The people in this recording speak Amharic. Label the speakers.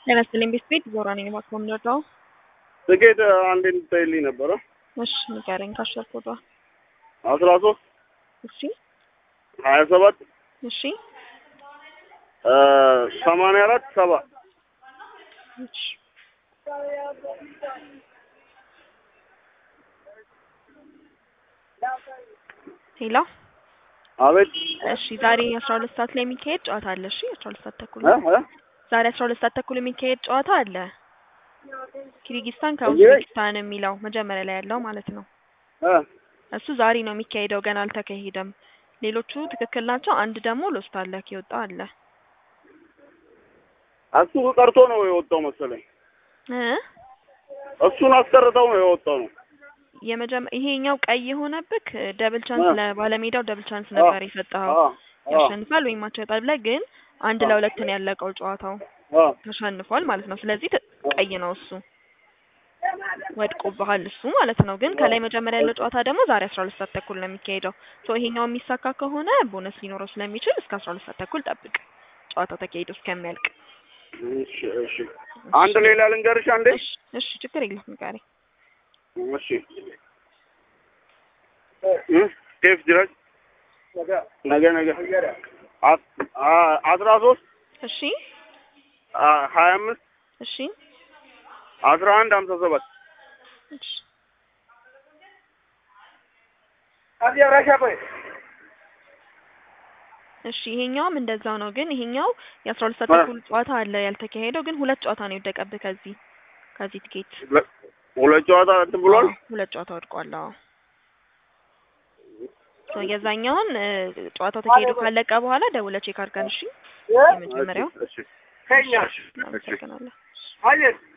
Speaker 1: ጤና ይስጥልኝ ቤት ቤት ዞራ ነኝ እባክዎ የምንረዳው?
Speaker 2: ትኬት አንዴ እንድታይልኝ ነበረ።
Speaker 1: እሺ ንገረኝ ካሸር ኮዷ።
Speaker 2: አስራ ሶስት
Speaker 1: እሺ
Speaker 2: ሀያ ሰባት
Speaker 1: እሺ
Speaker 2: ሰማንያ አራት ሰባ
Speaker 1: እሺ ሄሎ
Speaker 2: አቤት
Speaker 1: እሺ ዛሬ አስራ ሁለት ሰዓት ላይ የሚካሄድ ጨዋታ አለ። እሺ አስራ ሁለት ሰዓት ተኩል
Speaker 2: እ እ
Speaker 1: ዛሬ አስራ ሁለት ሰዓት ተኩል የሚካሄድ ጨዋታ አለ። ኪርጊስታን ከኡዝቤኪስታን የሚለው መጀመሪያ ላይ ያለው ማለት ነው።
Speaker 2: እ
Speaker 1: እሱ ዛሬ ነው የሚካሄደው፣ ገና አልተካሄደም። ሌሎቹ ትክክል ናቸው። አንድ ደግሞ ሎስት አለ የወጣ አለ
Speaker 2: እሱ ቀርቶ ነው የወጣው መሰለኝ።
Speaker 1: እ
Speaker 2: እሱን አስቀርተው ነው የወጣው ነው።
Speaker 1: የመጀመ ይሄኛው ቀይ የሆነብክ ደብል ቻንስ
Speaker 2: አ።
Speaker 1: ለባለሜዳው ደብል ቻንስ ነበር የሰጠኸው
Speaker 2: አ አ
Speaker 1: ያሸንፋል ወይም ማቸው ይወጣል ብለህ ግን አንድ
Speaker 2: አ።
Speaker 1: ለሁለት ነው ያለቀው ጨዋታው
Speaker 2: አ
Speaker 1: ተሸንፏል ማለት ነው። ስለዚህ ት- ቀይ ነው እሱ ወድቆብሃል እሱ ማለት ነው። ግን ከላይ መጀመሪያ ያለው ጨዋታ ደግሞ ዛሬ አስራ ሁለት ሰዓት ተኩል ነው የሚካሄደው። ሶ ይሄኛው የሚሳካ ከሆነ ቦነስ ሊኖረው ስለሚችል እስከ አስራ ሁለት ሰዓት ተኩል ጠብቅ ጨዋታው ተካሂዶ እስከሚያልቅ።
Speaker 2: እሺ እሺ። አንድ ሌላ ልንገርሽ አንዴ።
Speaker 1: እሺ እሺ ችግር የለም ንገረኝ።
Speaker 2: እሺ እ ኬፍ ድረስ ነገ ነገ አስ- አ- አስራ ሶስት
Speaker 1: እሺ
Speaker 2: አ- ሀያ አምስት
Speaker 1: እሺ
Speaker 2: አስራ አንድ ሀምሳ ሰባት
Speaker 1: እሺ እሺ ይሄኛውም እንደዛው ነው። ግን ይሄኛው የአስራ ሁለት ሰዓት
Speaker 2: አ።
Speaker 1: ተኩል ጨዋታ አለ ያልተካሄደው፣ ግን ሁለት ጨዋታ ነው የወደቀብህ ከዚህ ከዚህ ትኬት
Speaker 2: ሁለ- ሁለት ጨዋታ እንትን ብሏል።
Speaker 1: አዎ፣ ሁለት ጨዋታ ወድቋል። አዎ ሶ የዛኛውን እ፣ ጨዋታው ተካሂዶ ካለቀ በኋላ ደውለህ ቼክ አድርገን። እሺ የመጀመሪያው
Speaker 2: እሺ እሺ። እሺ።
Speaker 1: አመሰግናለሁ።